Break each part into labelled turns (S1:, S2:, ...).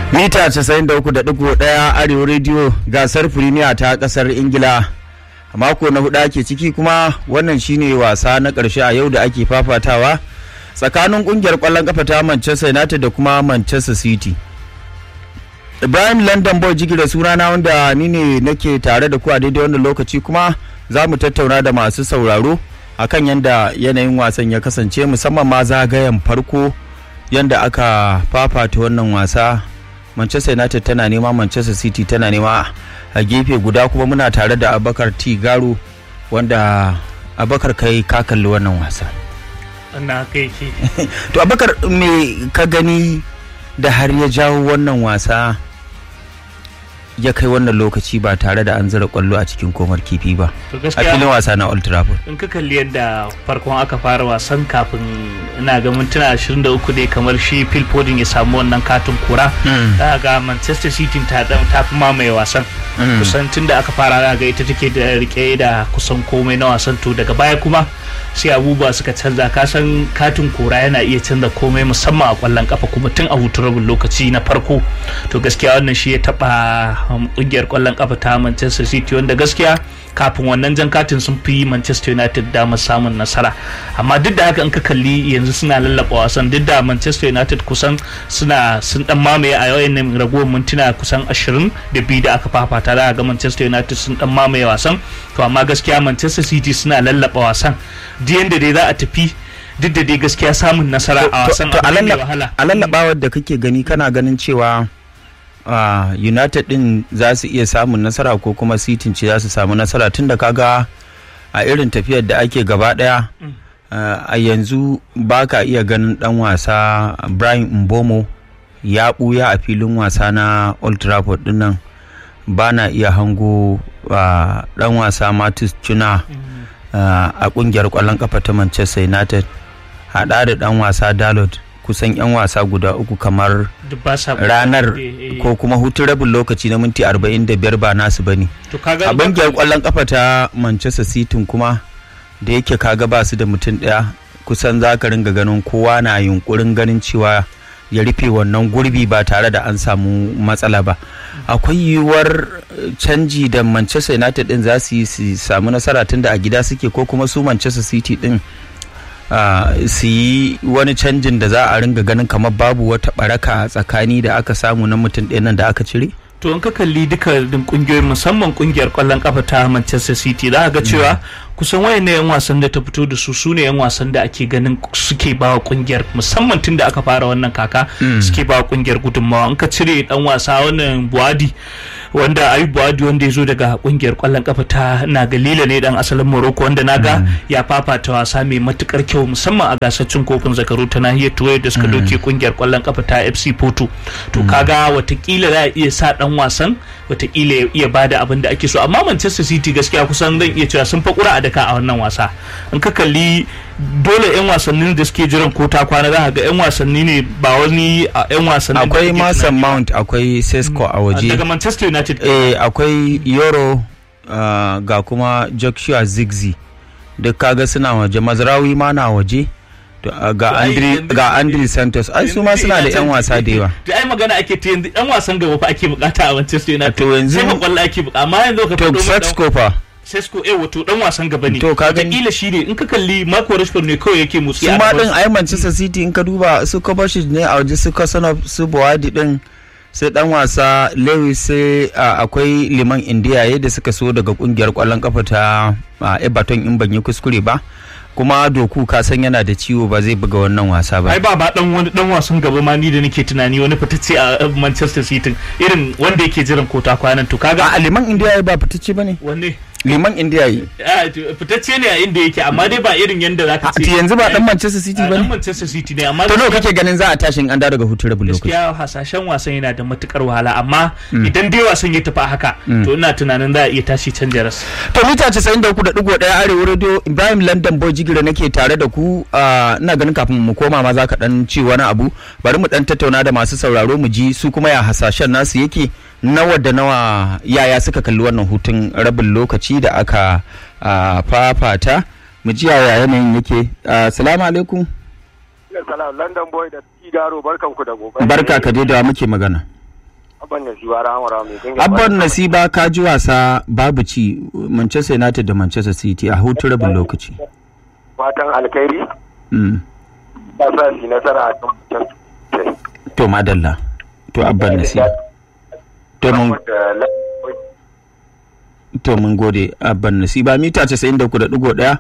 S1: mita 93.1 arewa rediyo gasar firimiya ta kasar ingila a mako na hudu ake ciki kuma wannan shine wasa na karshe a yau da ake fafatawa tsakanin kungiyar kwallon kafa ta manchester united da kuma manchester city ibrahim london boy jigira sunana wanda ni ne nake tare da ku a daidai wannan lokaci kuma za mu tattauna da masu sauraro akan yadda yanayin wasan ya kasance musamman ma zagayen farko yadda aka fafata wannan wasa manchester united tana nema manchester city tana nema a gefe guda kuma muna tare da abakar t garo wanda abakar kai ka kalli wannan wasa
S2: na kai shi
S1: to abakar me ka gani da har ya jawo wannan wasa ya kai wannan lokaci ba tare da an zira kwallo a cikin komar kifi ba
S2: to
S1: a filin
S2: gaskiya
S1: wasa na old trafford
S2: in ka kalli yadda farkon aka fara wasan kafin ina ga mintuna 23 ne kamar shi Phil Foden ya samu wannan katin kura za ga Manchester City ta dan ta fi mamaye wasan
S1: Mm.
S2: kusan tun da aka fara za ga ita take da rike da kusan komai na wasan to daga baya kuma sai abubuwa suka canza ka san katin kora yana iya canza komai musamman a kwallon kafa kuma tun a hutun rabin lokaci na farko to gaskiya wannan shi ya taba um, kungiyar kwallon kafa ta Manchester City wanda gaskiya kafin wannan jan katin sun fi Manchester United damar samun nasara amma duk da haka in ka kalli yanzu suna lallaba wasan duk da Manchester United kusan suna sun dan mamaye a yawan ragowar mintuna kusan 20 da biyu da aka fafata za a ga Manchester United sun dan mamaye wasan to amma gaskiya Manchester City suna lallaba wasan duk yanda dai za a tafi duk da dai gaskiya samun nasara a wasan
S1: to
S2: abu ne mai
S1: a
S2: wahala
S1: lallabawar da kake gani kana ganin cewa ah, united din za su iya samun nasara ko kuma city ce za su samu nasara tunda kaga a irin tafiyar da ake gaba daya
S2: Mm.
S1: ah, a yanzu ba ka iya ganin dan wasa brian mbomo ya buya a filin wasa na old trafford din nan ba na iya hango ah, dan wasa matis tuna ah, a kungiyar kwallon kafa ta manchester united hada da dan wasa dalot kusan 'yan wasa guda uku kamar
S2: duk ba sa
S1: ranar
S2: Eh, eh.
S1: ko kuma hutun rabin lokaci na minti 45 ba nasu bane
S2: to kaga
S1: a bangiyar kwallon kafa ta manchester city kuma da yake kaga ba su da mutum daya kusan za ka ringa ganin kowa na yunkurin ganin cewa ya rufe wannan gurbi ba tare da an samu matsala ba akwai yiwuwar eh, canji da manchester united din za su yi su samu nasara tun da a gida suke ko kuma su manchester city din ah, su yi wani canjin da za a ringa ganin kamar babu wata baraka a tsakani da aka samu na mutum ɗaya nan da aka cire
S2: to in ka kalli duka din kungiyoyi musamman kungiyar kwallon kafa ta Manchester City za ka ga cewa kusan wayannan yan wasan da ta fito da su sune yan wasan da ake ganin suke ba wa kungiyar musamman tun da aka fara wannan kaka suke ba wa kungiyar gudunmawa in ka cire dan wasa wannan Buadi wanda Ayub Buadi wanda ya zo daga kungiyar kwallon kafa ta na Galila ne dan asalin Morocco wanda naga ya fafata wasa mai matukar kyau musamman a gasar cin kofin zakaru ta nahiyar Turai da suka doke kungiyar kwallon kafa ta FC Porto to kaga watakila za a iya sa dan wasan watakila ya iya bada abin da ake so amma Manchester City gaskiya kusan zan iya cewa sun fakura a daka a wannan wasa in ka kalli dole yan wasannin da suke jiran ko ta kwana za ka ga yan wasanni ne ba wani a yan wasannin da
S1: akwai
S2: kake
S1: mason
S2: tunani ba.
S1: mount akwai sesco a waje
S2: daga Manchester United
S1: eh akwai yoro ah, ga kuma joshua zigzi duk kaga suna waje mazrawi ma na waje to, ah, ga
S2: To, ai,
S1: andri
S2: yanzu-
S1: ga andri santos ai su ma suna da yan wasa da yawa
S2: da ai magana ake ta yanzu yan wasan gaba fa ake bukata a Manchester United
S1: To yanzu-
S2: sai kwallo ake bukata amma yanzu ka
S1: to
S2: fado min dan-
S1: sesco fa
S2: Sesko eh wato dan wasan gaba ne
S1: To, ka gani-
S2: Wataƙila shi ne in ka kalli Marco Rashford ne kawai yake motsi
S1: su
S2: a
S1: ma
S2: gaban
S1: din ai manchester city in ka duba su kovacic ne a waje su kasano su buwadi din sai dan wasa lewis sai ah, akwai liman indiya da suka so daga kungiyar kwallon kafa ta ah, everton in ban yi kuskure ba kuma doku ka san yana da ciwo ba zai buga wannan wasa ba
S2: ai ba ba dan wani dan wasan gaba ma ni da nake tunani wani fitacce a Manchester City irin wanda yake jiran kota kwanan to kaga
S1: a liman indiya ba fitacce ba ne
S2: wanne
S1: liman indiya yi
S2: Ah, to fitacce ne a inda yake amma dai ba irin yanda zaka ce
S1: yanzu ba dan manchester city
S2: Ah,
S1: ba
S2: dan
S1: ne
S2: Manchester City ne amma
S1: to nawa
S2: gaskiya-
S1: kake ganin za a tashin an dawo daga hutun rabin lokaci
S2: gaskiya hasashen wasan yana da matukar wahala amma idan dai wasan ya tafi a haka to ina tunanin za a iya tashi canja ras
S1: to mita 93.1 arewa radio ibrahim london boy jigira nake tare da ku ah, ina ganin kafin mu koma ma za ka dan ce wani abu bari mu dan tattauna da masu sauraro mu ji su kuma ya hasashen nasu yake nawa da nawa yaya suka kalli wannan hutun rabin lokaci da aka ah, fafata mu ji yaya yanayin yake Ah, salamu alaikum
S3: Salam London boy da Igaro barkanku da gobe.
S1: barka ka dai da muke magana
S3: abban nasiba rahama mai dinga
S1: abban nasiba ka ji wasa babu ci manchester united da manchester city a hutun rabin lokaci
S3: fatan alkhairi
S1: Mm.
S3: ba sa su nasara a kan mutum
S1: to madalla to abban nasiba to mun
S3: da
S1: to mun gode abban nasiba mita 93.1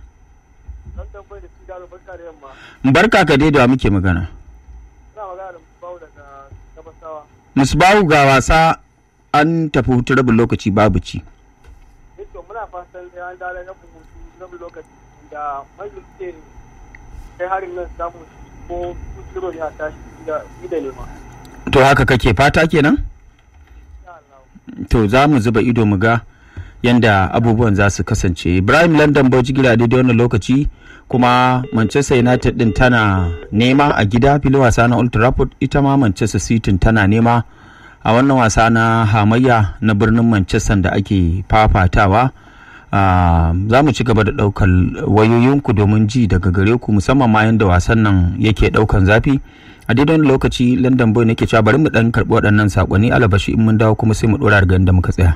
S1: barka ka dai da wa muke magana musbahu ga wasa an tafi hutun rabin lokaci babu ci
S4: to muna fatan da an dare na buhutu na lokaci da mai suke kai harin nan samu ko kusuro ne a tashi da da nema
S1: to haka kake fata kenan
S4: insha Allah
S1: to za mu zuba ido mu ga yanda abubuwan za su kasance ibrahim london bojigila daidai wannan lokaci kuma manchester united din tana nema a gida filin wasa na old trafford ita ma manchester city tana nema a wannan wasa na hamayya na birnin manchester da ake fafatawa Ah, za mu ci gaba da ɗaukar wayoyinku domin ji daga gare ku musamman ma yadda wasan nan yake ɗaukan zafi a daidai wani lokaci london boy nake cewa bari mu ɗan karɓi waɗannan saƙonni alabashi in mun dawo kuma sai mu ɗora daga inda muka tsaya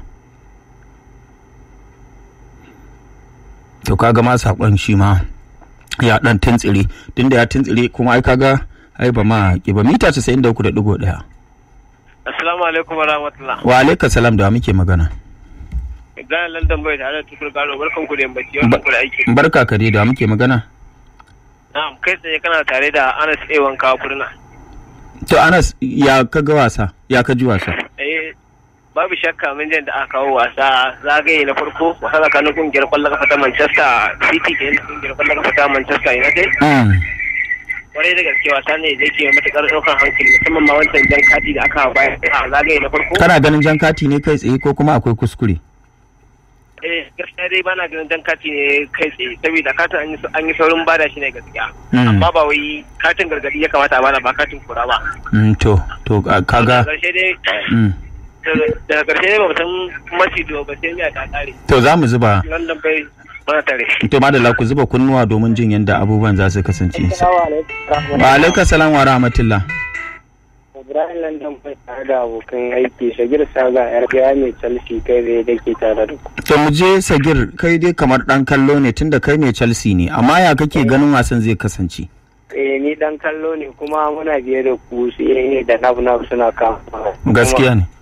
S1: to kaga ma saƙon shi ma ya ɗan tuntsire tunda ya tuntsire kuma ai kaga ai ba ma ki ba mita 93.1
S3: Assalamu alaikum wa rahmatullah.
S1: wa alaika salam da wa muke magana
S3: Gana London bai tare da tukur gano barkan ku da yammaci wannan ku da aiki.
S1: barka ka dai da wa muke magana
S3: Na'am kai tsaye kana tare da Anas A wanka kurna.
S1: to anas ya kaga wasa ya ka ji wasa
S3: Eh babu shakka mun jin da aka kawo wasa zagaye na farko wasa tsakanin kungiyar kwallon kafa ta Manchester City ke da kungiyar kwallon kafa ta Manchester United.
S1: Mm.
S3: Kwarai da gaske wasa ne da yake matukar ɗaukar hankali musamman ma wancan jan kati da aka bayar a zagaye na farko.
S1: kana ganin jan kati ne kai tsaye ko kuma akwai kuskure
S3: Eh gaskiya dai bana ganin jan kati ne kai tsaye saboda katin an yi- an yi saurin bada shi ne gaskiya.
S1: Mm.
S3: Amma ba wai katin gargadi ya kamata a bana ba katin kura ba.
S1: Mm, to to a- kaga
S3: Daga ƙarshe dai
S1: mm.
S3: daga- daga ƙarshe dai ba mu san maci do ba sai miya ta ƙare.
S1: to za mu zuba
S3: London bai mana tare.
S1: to madalla ku zuba kunnuwa domin jin yadda abubuwan za su kasance
S4: Assalamu alaikum
S1: wa alaika salam wa rahmatullah
S4: Ibrahim London bai tare da abokan aiki Shagir Saga yar gaya mai Chelsea kai zai da ke tare da ku
S1: to mu je sagir kai dai kamar dan kallo ne tunda kai mai chelsea ne amma ya kake ganin wasan zai kasance
S4: eh ni dan kallo ne kuma muna biye da ku su ne da nab nab suna kama
S1: gaskiya ne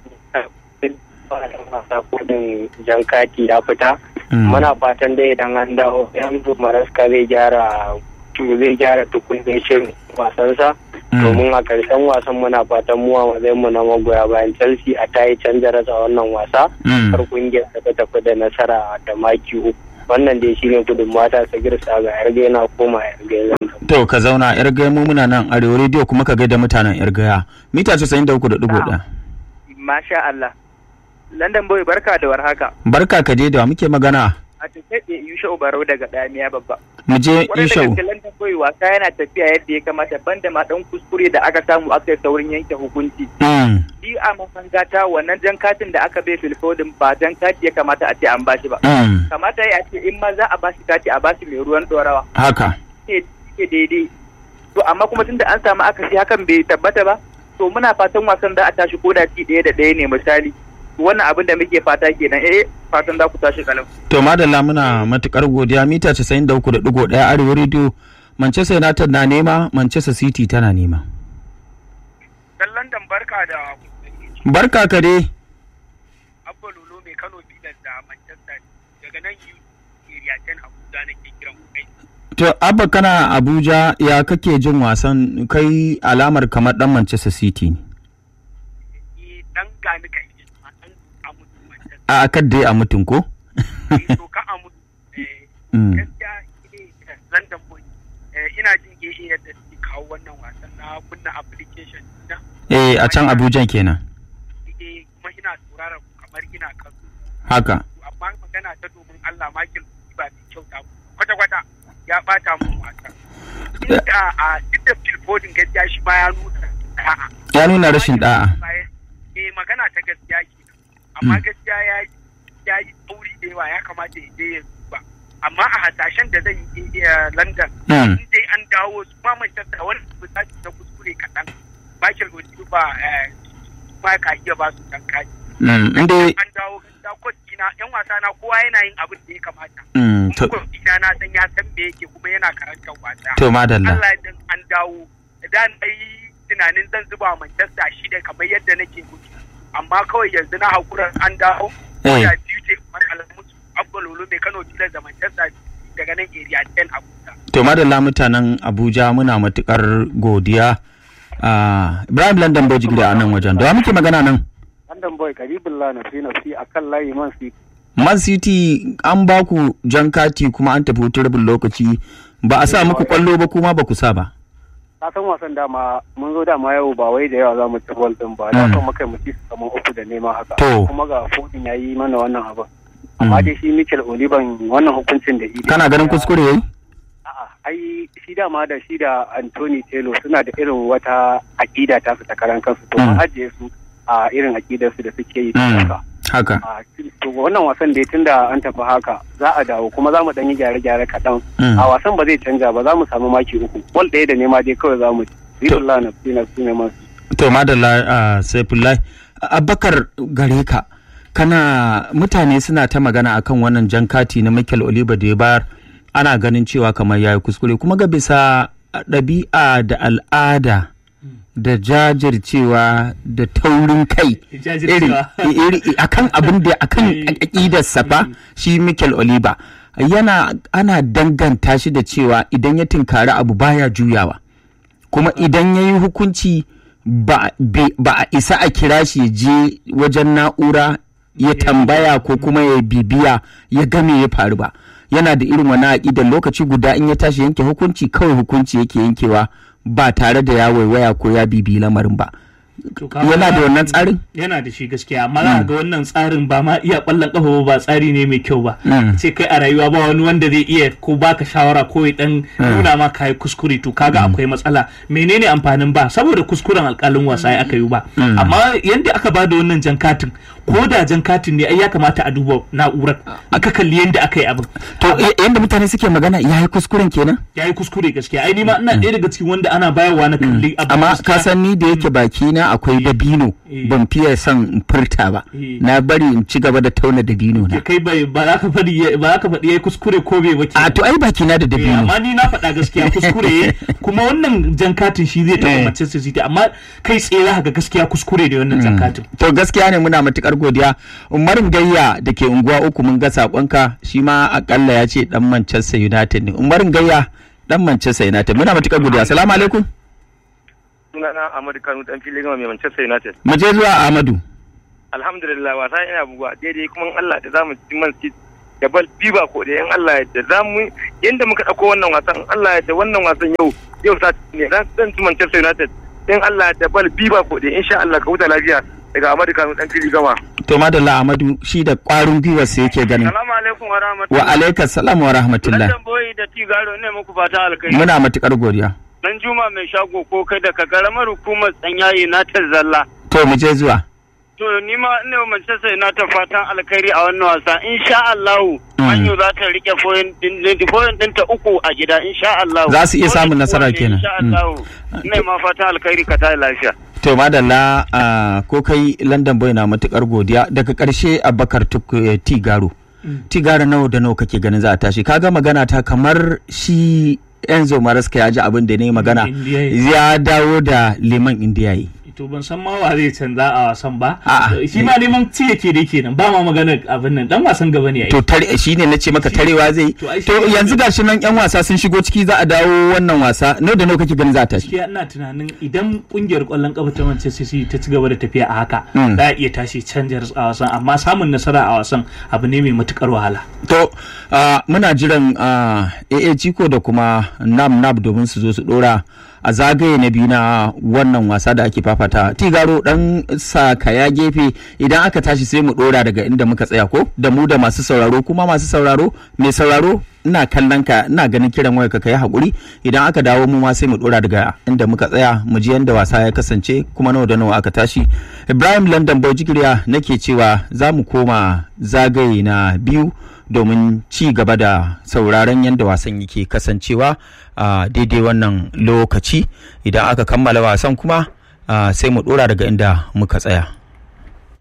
S4: kudin jan kati ya fita
S1: Mm.
S4: muna fatan dai idan an dawo yanzu maraska zai gyara zai gyara tukunin shirin wasansa
S1: Mm.
S4: domin a karshen wasan muna fatan mu a matsayin mu na magoya bayan chelsea a tayi canja rasa wannan wasa
S1: Mm.
S4: har kungiyar ta tafi da nasara da maki uku wannan dai shine gudun mata sa girsa ga yarga yana koma yarga zan
S1: to ka zauna yar gaya mu muna nan arewa rediyo kuma ka gaida mutanen yar gaya mita 93.1
S5: Masha Allah. London Boy barka da warhaka.
S1: barka ka je da wa muke magana
S5: A tafiye da Yusha Ubarau daga Damiya babba.
S1: mu je
S5: Kwarai da
S1: ishau
S5: gaske London Boy wasa yana tafiya yadda ya kamata banda ma dan kuskure da aka samu aka yi saurin yanke hukunci.
S1: Mm.
S5: Shi a mafangata wannan jan katin da aka bai filfodin ba jan kati ya kamata a ce an bashi ba.
S1: Mm.
S5: Kamata ya ce in ma za a bashi kati a bashi mai ruwan dorawa.
S1: haka
S5: Ne ke daidai. To amma kuma tunda an samu akasi hakan bai tabbata ba. To muna fatan wasan za a tashi ko da ci ɗaya da ɗaya ne misali. Wannan abin da muke fata kenan eh fatan za ku tashi kalau.
S1: to madalla muna matukar godiya mita 93.1 arewa rediyo manchester united na nema manchester city tana nema
S5: Dan London barka da
S1: barka ka dai
S5: Abba Lolo mai Kano Pilas da Manchester daga nan yu area 10 Abuja nake kiran ku kai.
S1: to abba kana abuja ya kake jin wasan kai alamar kamar dan manchester city ne
S5: Ni dan gani kai ne a dan amutu Manchester.
S1: a kan dai a mutum ko
S5: To ka amutu eh
S1: Mm.
S5: gaskiya eh London boy eh ina jin gehe yadda suke kawo wannan wasan na kunna application na
S1: eh a can abuja kenan
S5: eh kuma ina sauraron ku kamar ina kan
S1: haka
S5: amma magana ta domin Allah Michael ba mai kyauta kwata kwata ya bata mun wasa. Inda a duk da Phil Foden gaskiya shi ba ya nuna a'a
S1: ya nuna rashin da'a
S5: eh magana ta gaskiya ke amma
S1: Mm.
S5: gaskiya ya ya yi tsauri da yawa ya kamata ya je ya duba amma a hasashen da zan yi eh, London
S1: Mm.
S5: in dai an dawo su ma Manchester wani misali na kuskure kaɗan Michael Odegaard ba eh,
S4: ba ka iya ba su dan kaji
S1: Mm, inda
S4: an dawo gaskiya coach ina yan wasa na kowa yana yin abin da ya kamata
S1: mm, to,
S4: kuma coach ina na san ya san me yake kuma yana karantar wasa
S1: to madalla
S4: Allah ya dan an dawo da na yi tunanin zan zuba wa Manchester shi da kamar yadda nake gudu amma kawai yanzu na hakura an dawo
S1: Eh.
S4: ya biyu ce kamar alamusu abbalolo mai Kano tilar da Manchester daga nan area 10 Abuja
S1: to madalla mutanen abuja muna matukar godiya Ah, ibrahim london boji gida a nan wajen da wa muke magana nan
S6: London boy karibullah na fi nafsi a kan layi man si
S1: man city an ba ku jan kati kuma an tafi hutun rabin lokaci ba a sa muku kwallo ba kuma ba ku sa ba
S6: ka san wasan dama mun zo dama yau ba wai da yawa za mu ci ball din ba na son muka mu ci su kamar uku da nema haka
S1: To.
S6: kuma ga fodin ya yi mana wannan abin amma dai shi Mikel Oliban wannan hukuncin da idi
S1: kana ganin kuskure yayi
S6: a'a ai shi dama da shi da Anthony Taylor suna da irin wata aƙida ta su ta karan kansu to
S1: Mm.
S6: mun ajiye su a irin aƙidar su da suke yi
S1: Mm.
S6: haka
S1: haka
S6: a to wannan wasan dai tunda an tafi haka za a dawo kuma za mu dan yi gyare-gyare kaɗan
S1: Mm.
S6: a wasan ba zai canja ba za mu samu maki uku bol ɗaya da nema dai kawai za mu ci Ridullah na fi na fi neman su
S1: to madalla a saifullahi abakar gare ka kana mutane suna ta magana akan wannan jan kati na michael oliver da ya bayar ana ganin cewa kamar ya yi kuskure kuma ga bisa ɗabi'a da al'ada da jajircewa da taurin kai irin
S2: Jajircewa.
S1: iri- akan abin da akan aƙidarsa fa shi michael oliver yana ana danganta shi da cewa idan ya tinkari abu baya juyawa kuma idan ya yi hukunci ba be- ba a isa a kira shi ya je wajen na'ura ya tambaya ko kuma ya bibiya ya game ya faru ba yana da irin wani aƙidar lokaci guda in ya tashi yanke hukunci kawai hukunci yake yankewa ba tare da ya waiwaya ko ya bibiyi lamarin ba
S2: To kaga-
S1: yana da wannan tsarin
S2: yana da shi gaskiya amma za ga wannan tsarin ba ma iya kwallon kafa ba ba tsari ne mai kyau ba
S1: Mm.
S2: ce kai a rayuwa ba wani wanda zai iya ko baka shawara ko ya dan nuna ma kai kuskure to kaga akwai matsala menene amfanin ba saboda kuskuren alkalin wasa ya aka yi ba amma yanda aka ba da wannan jan katin ko da jan katin ne ai ya kamata a duba na'urar aka kalli yanda aka yi abin
S1: to y- yadda mutane suke magana ya yi kuskuren kenan
S2: ya yi kuskure gaskiya ai ni ma ina ɗaya daga cikin wanda ana bayarwa na kalli abin
S1: amma
S2: gaskiya.
S1: ka san ni da yake baki na akwai dabino
S2: Eh.
S1: ban fiye son in furta ba
S2: Eh.
S1: na bari in ci gaba da tauna dabino na
S2: kai bai ba za ka faɗi ya- ba za ka faɗi ya yi kuskure ko bai ba
S1: a
S2: kenan.
S1: to ai baki na da
S2: Eh,
S1: dabino
S2: amma ni na faɗa gaskiya kuskure ya kuma wannan jan katin shi zai
S1: Eh.
S2: taɓa Manchester City amma kai tsaye za ka ga gaskiya kuskure da wannan jan katin
S1: to gaskiya ne muna matukar godiya umarin gayya da ke unguwa uku mun ga sakonka shi ma akalla ya ce dan manchester united ne umarin gayya dan manchester united muna matukar godiya assalamu alaikum
S3: sunana Ahmadu Kanu dan filin gama mai Manchester United
S1: mu je zuwa ahmadu
S3: alhamdulillah wasa ina buguwa daidai kuma in Allah da zamu ci Man City da bal biba ko da in Allah da zamu yanda muka dauko wannan wasan in Allah da wannan wasan yau yau sa ne dan dan ci Manchester United in Allah da bal biba ko da insha Allah ka huta lafiya daga Ahmadu Kanu dan filin gama
S1: to madalla ahmadu shi da kwarin gwiwar sa yake ganin
S3: Assalamu alaikum wa
S1: wa
S3: rahmatullahi
S1: alaikas salam wa rahmatullah
S3: London boy da Tigaro ne muku fata alkai
S1: muna matukar godiya
S3: dan Juma mai shago ko kai daga karamar hukumar tsanyaye na zalla
S1: to mu je zuwa
S3: To ni ma ina wa Manchester United fatan alkhairi a wannan wasa. Insha Allah Manyu za ta rike point din point din ta uku a gida insha Allah.
S1: Za su iya samun nasara kenan.
S3: Insha Allah. Ina ma fatan alkhairi ka tayi lafiya.
S1: To madalla a ko kai London boy na matukar godiya daga karshe Abubakar Tuk- eh, Tigaro. Tigaro nawa da nawa kake ganin za a tashi kaga magana ta kamar shi Enzo Maraska ya ji abin da ne magana
S2: Indiya yi.
S1: ya dawo da liman indiya yi.
S2: to ban san ma wa zai canza a wasan ba
S1: A'a.
S2: shi ma neman ci yake dai kenan ba ma magana abin nan dan wasan gaba ne ai
S1: To tare shi ne na ce maka tarewa zai
S2: To, ai shi
S1: to
S2: ne-
S1: yanzu gashi nan yan wasa sun shigo ciki za a dawo wannan wasa nawa da nawa kake ganin za a tashi.
S2: gaskiya ina tunanin idan kungiyar kwallon kafa ta Manchester City ta ci gaba da tafiya a haka
S1: Mm.
S2: za a iya tashi canjar a wasan amma samun nasara a wasan abu ne mai matukar wahala
S1: To ah, muna jiran ah, AA Ciko da kuma Nam Nab domin su zo su dora a zagaye na biyu na wannan wasa da ake fafata. Tigaro dan sa kaya gefe idan aka tashi sai mu dora daga inda muka tsaya ko da mu da masu sauraro kuma masu sauraro mai sauraro ina kallon ka ina ganin kiran wayarka ka yi hakuri idan aka dawo mu ma sai mu dora daga inda muka tsaya mu ji yanda wasa ya kasance kuma nawa da nawa aka tashi Ibrahim London Bojigiriya nake cewa za mu koma zagaye na biyu domin ci gaba da sauraron yadda wasan yake kasancewa a daidai wannan lokaci idan aka kammala wasan kuma sai mu dora daga inda muka tsaya